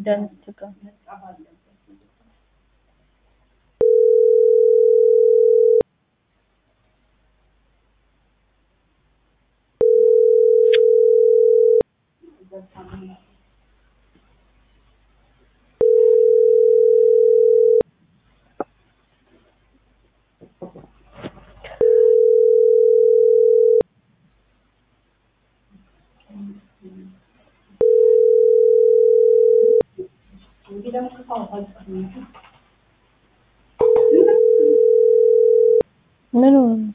ደንት ጋር ምን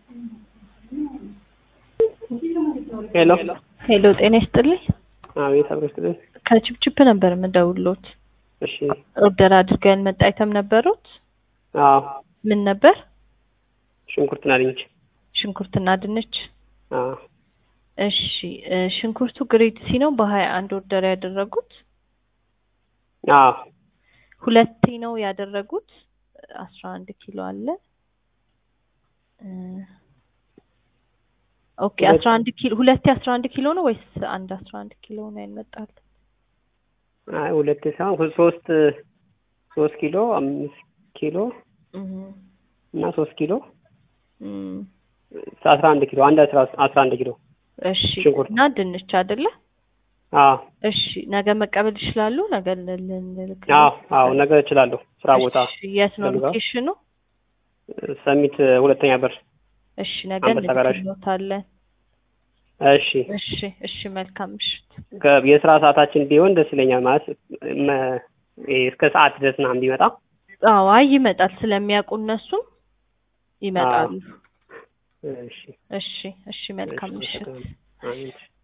ሄሎ ሄሎ፣ ጤና ይስጥልኝ። አቤት፣ አብሮ ይስጥልኝ። ከችፕችፕ ነበር የምደውልዎት። እሺ። ኦርደር አድርገው ያልመጣ አይተም ነበሩት? አዎ፣ ምን ነበር? ሽንኩርትና ድንች። ሽንኩርትና ድንች። አዎ፣ እሺ እ ሽንኩርቱ ግሬድ ሲ ነው በሀያ አንድ ኦርደር ያደረጉት? አዎ፣ ሁለቴ ነው ያደረጉት። አስራ አንድ ኪሎ አለ። እ ኦኬ አስራ አንድ ኪሎ ሁለቴ አስራ አንድ ኪሎ ነው ወይስ አንድ አስራ አንድ ኪሎ ነው ያልመጣል? አይ ሁለት ሳይሆን ሶስት ሶስት ኪሎ አምስት ኪሎ እህ እና ሶስት ኪሎ እም አስራ አንድ ኪሎ አንድ አስራ አስራ አንድ ኪሎ እሺ ሽንኩርት። እና ድንች አይደለ? አዎ፣ እሺ ነገ መቀበል ይችላሉ? ነገ ልንልክ አዎ፣ አዎ። ነገ እችላለሁ። ስራ ቦታ እሺ የት ነው ፈልገው? ሎኬሽኑ? ሰሚት ሁለተኛ በር። እሺ ነገ አንበሳ ጋራዥ። እንልክልዎታለን። እሺ። እሺ እሺ መልካም ምሽት። ከ- የስራ ሰዓታችን ቢሆን ደስ ይለኛል። ማለት መ- ይሄ እስከ ሰዓት ድረስ ምናምን ቢመጣ አዎ አይ ይመጣል ስለሚያውቁ እነሱም ይመጣሉ። እሺ። እሺ እሺ መልካም እሺ፣ ምሽት። አመሰግናለሁ። አሜን።